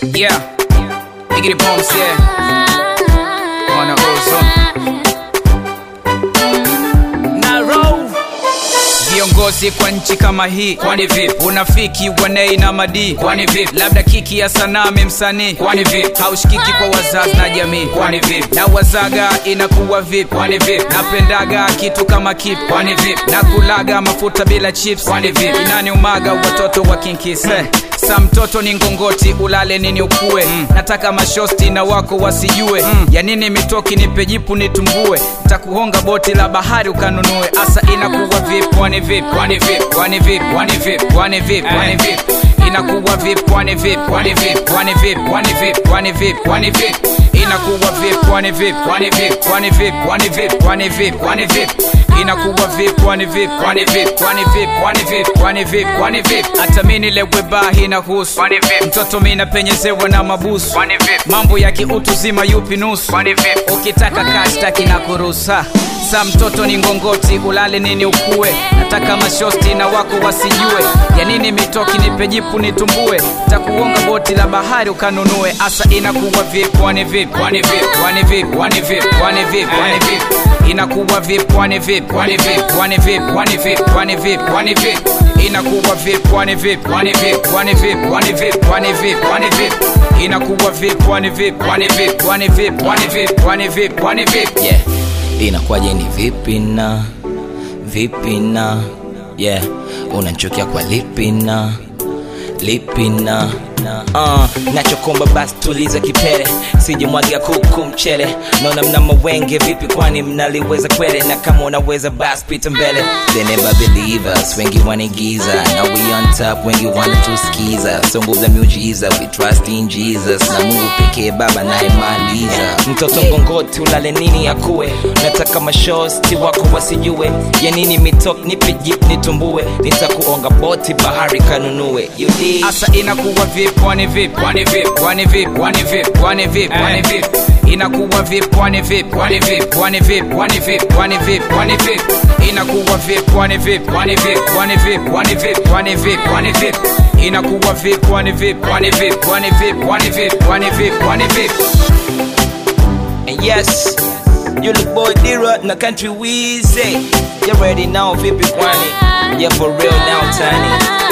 Yeah, Iggy Bombs, yeah. On the ozone. Naro. Viongozi kwa nchi kama hii, kwani vipi? Unafiki wanei na madii, kwani vipi? Labda kiki ya sanaa msanii, kwani vipi? Haushikiki kwa wazazi na jamii, kwani vipi? Na wazaga inakuwa vipi? Kwani vipi? Napendaga kitu kama kipi? Kwani vipi? Na kulaga mafuta bila chips, kwani vipi? Inani umaga watoto wa kinkise sa mtoto ni ngongoti ulale nini ukue mm. nataka mashosti na wako wasijue mm. ya nini mitoki nipe jipu nitumbue takuhonga boti la bahari ukanunue asa inakuwa vipi kwani vipi kwani vipi kwani vipi kwani vipi kwani vipi kwani vipi inakuwa vipi kwani vipi kwani vipi kwani vipi kwani vipi kwani vipi kwani vipi inakuwa vipi kwani vipi kwani vipi kwani vipi kwani vipi kwani vipi kwani vipi inakuwa vipi kwani vipi kwani vipi kwani vipi kwani vipi kwani vipi kwani vipi hata mimi nilewe bahi na husu kwani vipi mtoto mimi napenyezewa na mabusu kwani vipi mambo ya kiutu zima yupi nusu kwani vipi ukitaka kashtaki na kurusa sa mtoto ni ngongoti ulale nini ukue nataka mashosti na wako wasijue ya nini mitoki nipe jipu nitumbue takuonga boti la bahari ukanunue asa inakuwa vipi kwani vipi kwani vipi kwani vipi kwani vipi kwani vipi kwani vipi inakuwa vipi kwani vipi kwani vipi kwani vipi kwani vipi kwani vipi kwani vipi inakuwa vipi kwani vipi kwani vipi kwani vipi kwani vipi kwani vipi kwani vipi inakuwa vipi kwani vipi kwani vipi kwani vipi kwani vipi kwani vipi kwani vipi yeah inakuwaje ni vipi na vipi na yeah unanchukia kwa lipi na lipi na uh, nachokomba basi tuliza kipere sijimwagia kuku mchele naona mna mawenge vipi kwani mnaliweza kwele na kama unaweza basi pita mbele they never believe us wengi wanaigiza now we on top wengi wanatuskiza so nguvu za miujiza we trust in jesus na mungu pekee baba nayemaliza mtoto ngongoti ulale nini akuwe nataka mashosti wako wasijue ya nini mitok nipe jip nitumbue nitakuonga boti bahari kanunue you dig? asa inakuwa vipi kwani vipi kwani vipi kwani vipi kwani vipi kwani vipi kwani vipi inakuwa vipi kwani vipi kwani vipi kwani vipi kwani vipi kwani vipi kwani vipi inakuwa vipi kwani vipi kwani vipi kwani vipi kwani vipi kwani vipi kwani vipi inakuwa vipi kwani vipi kwani vipi kwani vipi kwani vipi kwani vipi kwani vipi And yes, you look boy Dira na country Weezy. You ready now, vipi kwani? Yeah, for real now, Tiny.